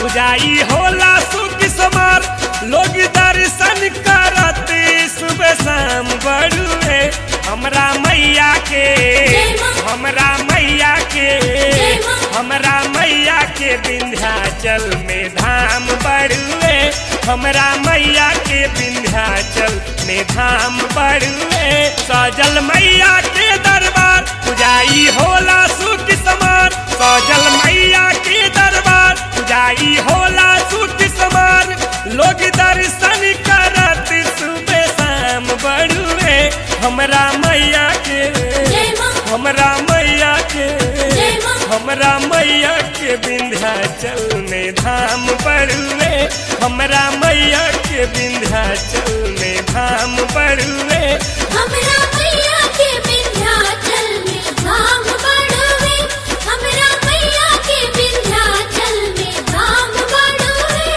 पुजाई होला सुख समार लोग दर्शन करत सुबह शाम बड़ुए हमरा मैया के जय माँ। हमरा मैया के जय माँ। हमरा मैया के विंध्याचल में धाम बड़ुए हमरा मैया के विंध्याचल में धाम बड़ुए सजल मैया के दरबार पुजाई होला सुख समार सजल मैया के दरबार पुजाई होला सुख समार लोग दर्शन करत सुबह शाम बड़ुए हमरा मैया के जय माँ। हमरा मैया के जय माँ। हमरा मैया के विंध्याचल में धाम पड़ुए हमरा मैया के विंध्याचल में धाम पड़ुए हमरा मैया के विंध्याचल में धाम बढ़वे हमरा मैया के विंध्याचल में धाम बढ़वे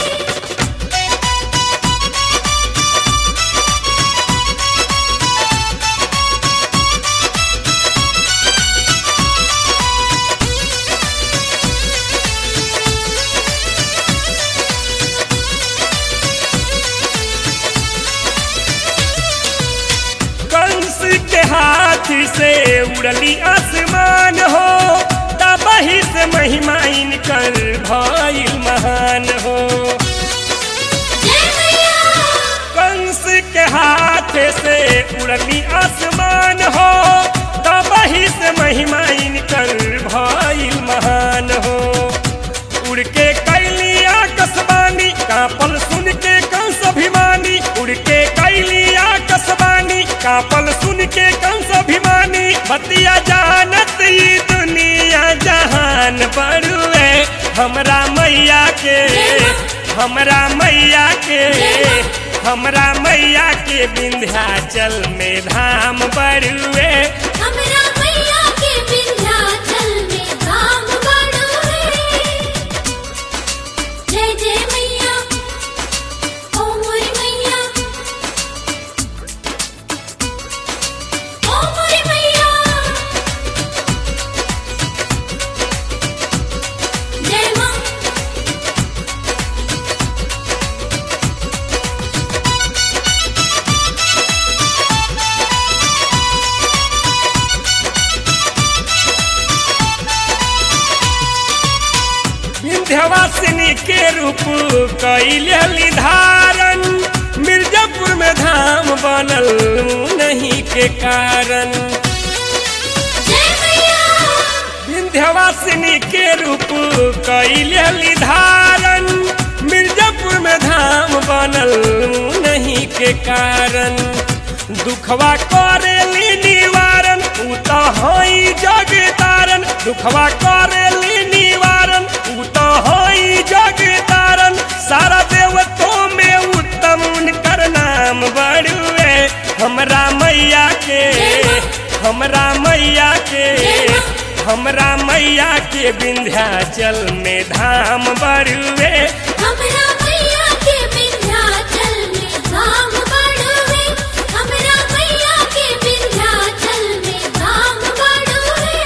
कंस के हाथ से उड़ली आसमान हो तबही से महिमा इनकर भइल महान हो जय मैया कंस के हाथ से उड़ली आसमान हो तबही से महिमा इनकर भइल महान हो उड़ के कैलिया कसबानी कापल सुन के कंस अभिमानी उड़ के कैलिया कसबानी कापल सुन के कंस अभिमानी बतिया जानत ई दुनिया जहान बड़ुए हमरा मैया के हमरा मैया के हमरा मैया के विंध्याचल में धाम बड़ुए हमरा मैया के विंध्याचल में धाम बढ़वे जय जय मैया ओ मोरी मैया ओ मोरी मैया जय माँ विंध्यवासिनी के रूप कैली धारण मिर्जापुर में धाम बनल नहीं के कारण जय मैया विंध्यवासिनी के रूप कैली धारण मिर्जापुर में धाम बनल नहीं के कारण दुखवा करेली निवारण उ तो हई जग तारण दुखवा करेली निवारण उ तो हई जग तारण सारा देवतों में उत्तम उनकर नाम बड़ुए हमरा मैया के हमरा मैया के हमरा मैया के विंध्याचल में धाम बड़ुए हमरा मैया के विंध्याचल में धाम बढ़वे हमरा मैया के विंध्याचल में धाम बढ़वे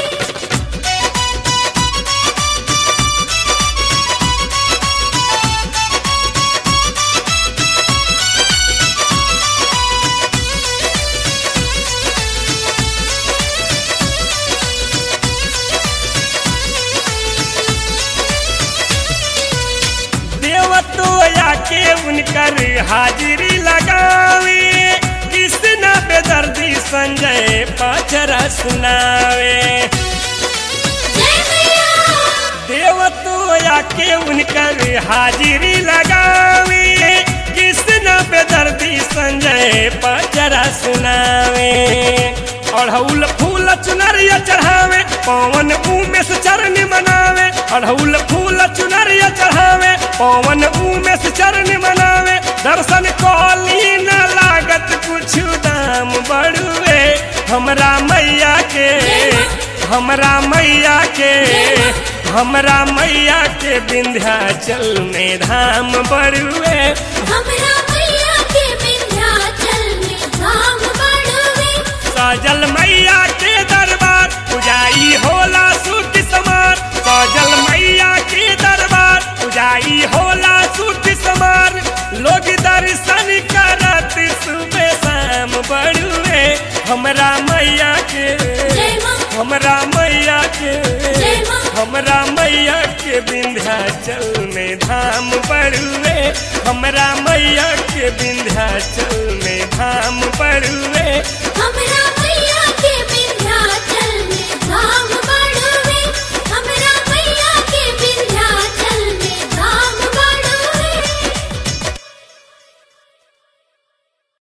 देवतोया के उनकर हाजिरी लगावे कृष्ण बेदर्दी संजय पचरा सुनावे जय मैया देवतोया के उनकर हाजिरी लगावे कृष्ण बेदर्दी संजय पचरा सुनावे अढ़ौल फूल चुनरिया चढ़ावे पवन उमेश चरण मनावे अढ़ौल फूल चुनरिया चढ़ावे पवन उमेश चरण मनावे दर्शन कौली न लागत कुछ दाम बड़ुए हमरा मैया के हमरा मैया के हमरा मैया के विंध्याचल में धाम बड़ुए हमरा मैया के विंध्याचल में धाम बढ़वे सजल मैया के दरबार पुजाई होला सुख समार सजल मैया के दरबार में धाम बड़ुए हमरा मैया के विंध्याचल